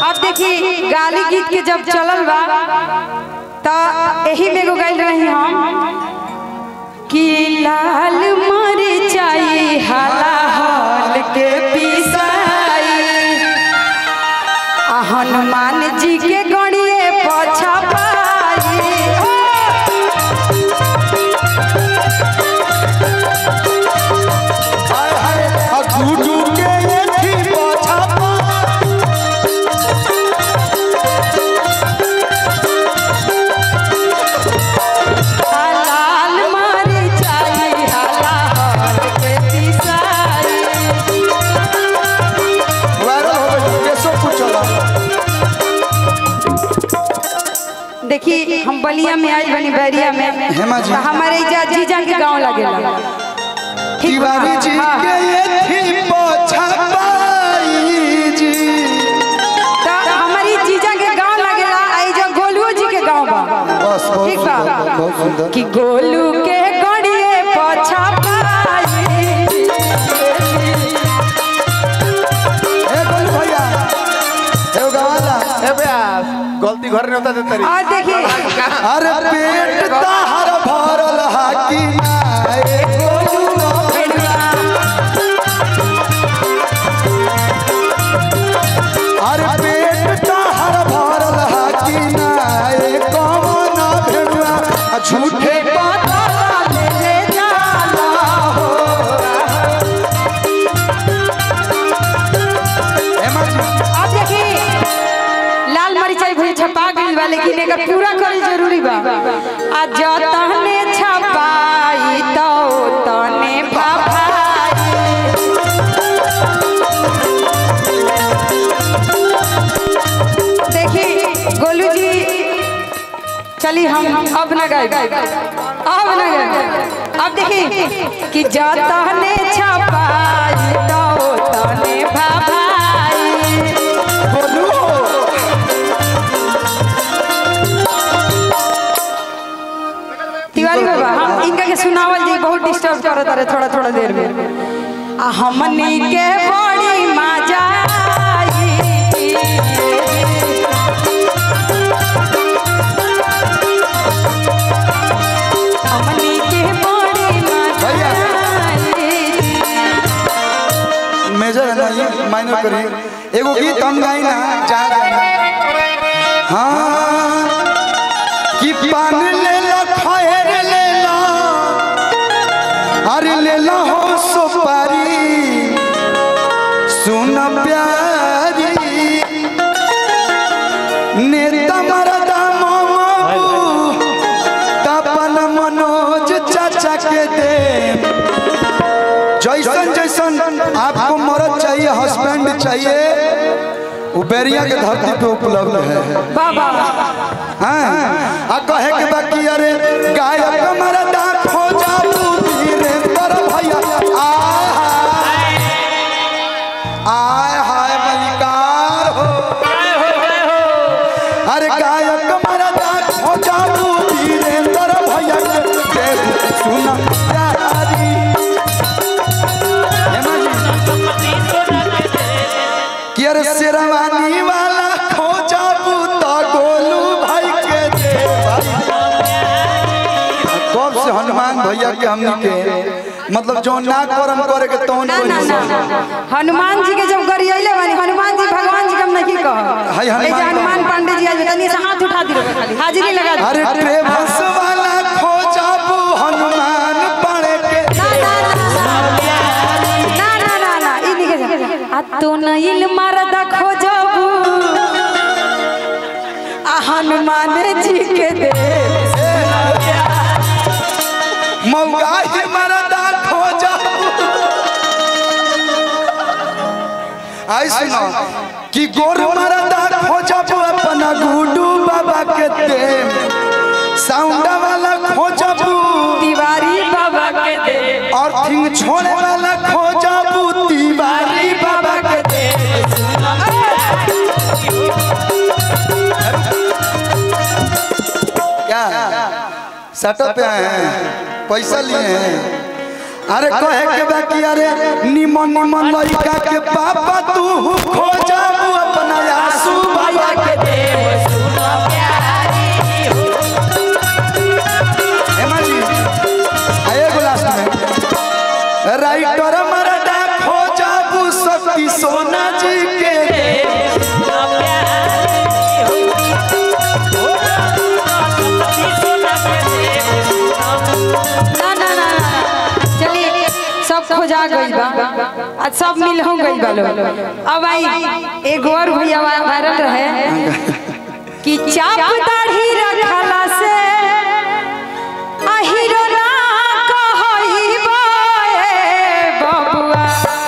अब देखी गाली गीत के जब चलल बा त एही में एगो गाइल रही हम कि लाल मरचाई हाला हल के पिसाई आ हनुमान जी के गणिए पछा पाई आ गुडू के एथी पछापा आ लाल मरचाई हाला हल के पिसाई वायरल हो गई केसो पूछला देखी हम बलिया में आई बनी बैरिया में हेमा जी। तो हमारे इजा जीजा के गांव लगेला ठीक बा? तिवारी जी हाँ। के एथी पछापाई जी तो हमारी जीजा के गांव लगेला आई जो गोलू जी के गांव बा बस बहुत ठीक बा सुंदर बहुत सुंदर कि गोलू के गड़िए पछा पाई ए गोलू भैया ए गवाला ए बे गलती घर नहीं होता देता रही और देखी अरे पेट तहर भरल हाकी ना ए गोलू अरे पेट तहर भरल हाकी ना ए कौन भेड़ुआ आ झूठे पता ले जाला हो हेमा जी अब देखी लाल मरिचाई भूल छपा गई बा लेकिन एकर पूरा करे जरूरी बा आ जतने छपाई तो तने भभाई देखी गोलू जी चली हम अब न गए अब न गए अब देखी कि जतने छपाई तो तने भभाई गोलू तिवारी बाबा हम इनका के सुनावल जी बहुत डिस्टर्ब करत रहे थोड़ा थोड़ा देर में आ हमनी के बड़ी मजा आई हमनी के बड़ी मजा भैया। आई मेजर है ना ये माइनर करी एगो गीत हम गाई ना जा हाँ कि पान ले ला खैर ले ला अरे ले ला हो सुपारी सुन प्यारी नेता मरदा मामू तपन मनोज चाचा के दे जैसन जैसन आपको मर्द चाहिए हस्बैंड चाहिए वो बैरिया के धरती पे उपलब्ध है बाबा हाँ आ कहे के बाकी अरे गायक मरदा खोजा धीरे तर भैया आय आय हाय मलिकार हो अरे गायक मरदा खोजा धीरे तर भैया के सुना प्यारी हेमा जी कि अरे शेरवानी वाला खोजा बूता गोलू भाई के दे भाई कब से हनुमान भैया के हमनी के मतलब जो ना करम करे के तौन ना ना कोई ना ना। हनुमान जी के जब गरियले बानी हनुमान जी भगवान जी के हम नहीं कह हाय हनुमान ऐसे हनुमान पांडे जी आज तनी से हाथ उठा दी खाली हाजिरी लगा दी अरे ट्रेवल्स वाला खोजा बू हनुमान पड़े के ना ना ना ना ई निके जा आ तो नइल मरदा खोजबू आ हनुमान जी के दे मौका ही मरदा खोजा आई सुनो कि गोर मरदा खोजा बू अपना गुडू बाबा के दे साउंड वाला खोजा बू तिवारी बाबा के दे और थिंग छोड़े वाला खोजा बू तिवारी बाबा के दे क्या सेटअप पे आए हैं पैसा लिए हैं अरे कहे के बाकी अरे निमन निमन लड़का के पापा तू खोजा अपना आंसू आज सब मिल हो गई बा लोग अब आई एगो और भैया वायरल रहे कि चाप दाढ़ी रखला से अहिरो ना कहइबो ए बबुआ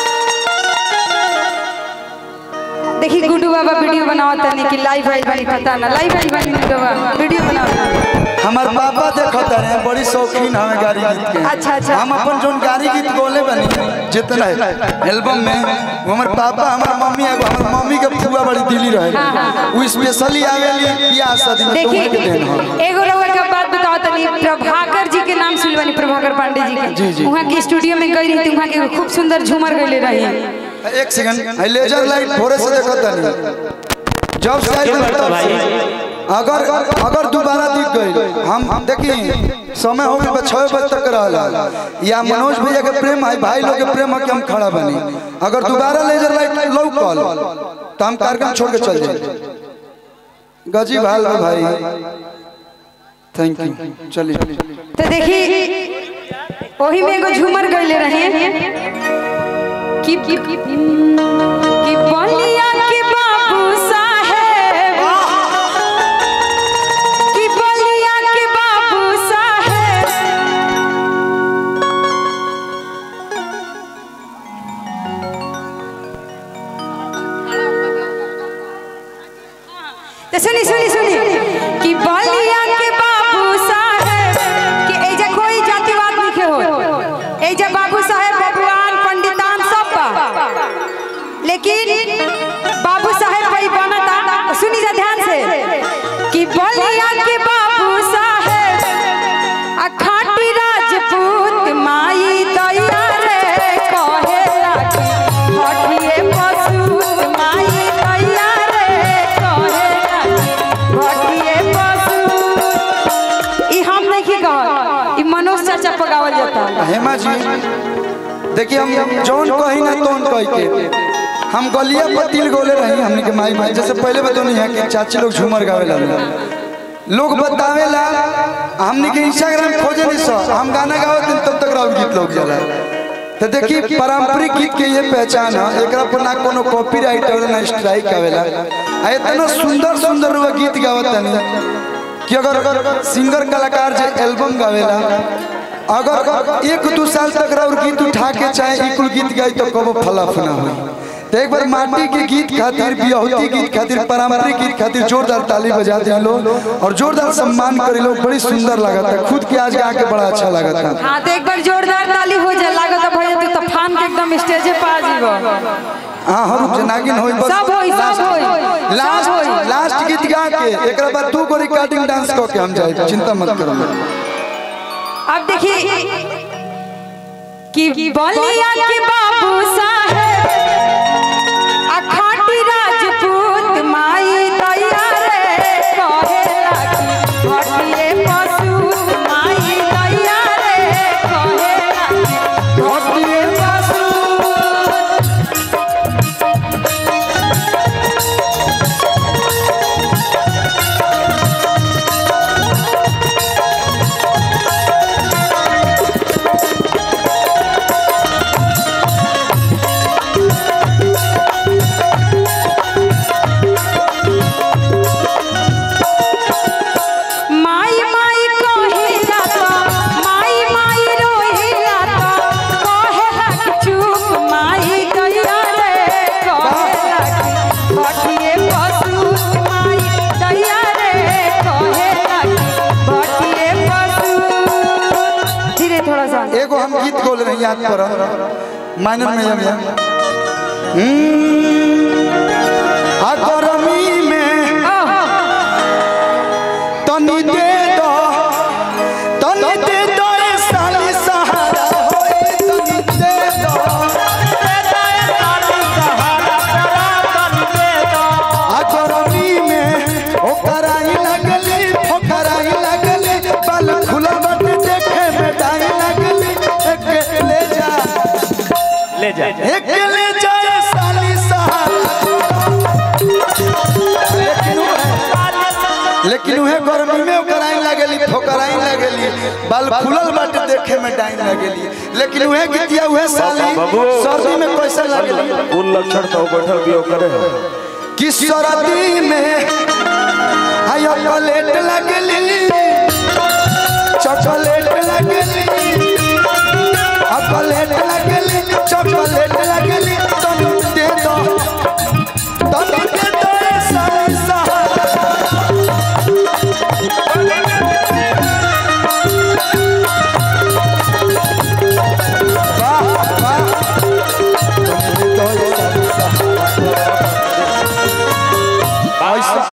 देखी गुड्डू बाबा वीडियो बनावत तनी कि लाइव आइल बनी पता ना लाइव आइल बनी गुड्डू बाबा वीडियो बनावत हमार पापा देखत रहे बड़ी शौकीन हमें गाड़ी गीत के अच्छा, अच्छा। हम अपन जोन गाड़ी गीत गोले बनी जितना है एल्बम में वो हमार पापा हमार मम्मी एगो हमार मम्मी के फुआ बड़ी दिल्ली रहे वो स्पेशली आवेली बियाह शादी में तो देखी उनके देन हो एगो रउआ के बात बताओ तनी प्रभाकर जी के नाम सुनवानी प्रभाकर पांडे जी के जी, जी। वहाँ के स्टूडियो में गई रही थी वहाँ के खूब सुंदर झूमर गईले रही एक सेकंड है लेजर लाइट थोड़े से देखत नहीं जब साइड तब अगर अगर दोबारा दिख गई हम देखी समय हो गई छः बजे तक रहला या मनोज भैया के प्रेम है भाई लोग के प्रेम है कि हम खड़ा बनी अगर दोबारा लेजर लाइट लौकल तो हम कार्यक्रम छोड़ के चल जाए गजी भाल में भाई थैंक यू चलिए तो देखी वही में एगो झूमर गईले रही कि कि कि बलिया के बाबू साहेब कि बलिया के बाबू साहेब तो सुनी सुनी सुनी कि बलिया के बाबू साहेब कि एजा कोई जातिवाद नहीं हो एजा बाबू साहेब बबुआन पंडितान सब बा लेकिन बाबू साहेब भाई बनता सुनी जा ध्यान से कि बलिया के बाबू साहेब आ खाटी राजपूत माई दैया रे कहेला कि हटिए पशु माई दैया रे कहेला कि हटिए पशु ई हम नहीं की कहत ई मनोज चाचा पगावल जाता हेमा जी देखिए हम जौन कही ना तौन कह के हम गलिया पर तिल गोले रही हमने के माई भाई जैसे पहले बतौनी है कि चाची लोग झूमर गावे ला लोग बतावे ला हमने के इंस्टाग्राम खोजे नहीं सो हम गाना गावत दिन तब तक राउत गीत लोग जाला तो देखिए पारंपरिक गीत के ये पहचान है एकरा पर ना कोनो कॉपीराइट और ना स्ट्राइक आवेला आ इतना सुंदर सुंदर वो गीत गावत तनी कि अगर सिंगर कलाकार जे एल्बम गावेला अगर एक दो साल तक और गीत उठा के चाहे इकुल गीत गाई तो कबो फलाफ ना हो तो एक बार माटी के गीत खातिर बियाहुती गीत खातिर पारंपरिक गीत खातिर जोरदार ताली बजा दिया लोग और जोरदार सम्मान करे लोग बड़ी सुंदर लगा था खुद के आज गा के बड़ा अच्छा लगा था हाँ तो एक बार जोरदार ताली हो जाए लागत भैया तू तो फान के एकदम स्टेजे पे आ जीवो हाँ हम जनागिन होई बस सब होई, सब होई, सब लास्ट होई। लास्ट गीत गा के एकरा बाद दू गो रिकॉर्डिंग डांस क के हम जाए चिंता मत करो अब देखिए कि बलिया के बाबू साहेब आ खाटी राजपूत माई दैया रे कहेला कि हटिए पशु माई दैया रे कहेला कि हटिए पशु माई माई कहिला तो माई माई रोहिला तो कहेला कि चुप माई दैया रे कहेला कि भटिए पशु माई दैया रे कहेला कि भटिए पशु धीरे थोड़ा सा एगो हम गीत बोल रहे हैं याद पर माइनर में जब आ गरमी में तनी दे दो तनी दे दो ए साली सहारा होई तनी दे दो आ गरमी में ओकराई लगली ओकराई लगली बल खुला बट देखे में डाई लगली एक ले जा ले जा एक ले जा ए साली सहारा लेकिन उहे गर्मी में ओकर आइन लगेली फोकराइन लगेली बाल फूलल बाटे देखे में डाइन लगेली लेकिन उहे गीतिया उहे साली बाबू। सर्दी में कैसे लगेली कुल लक्षण तो बैठल भी करे है कि सर्दी में आयो चॉकलेट लगेली चॉकलेट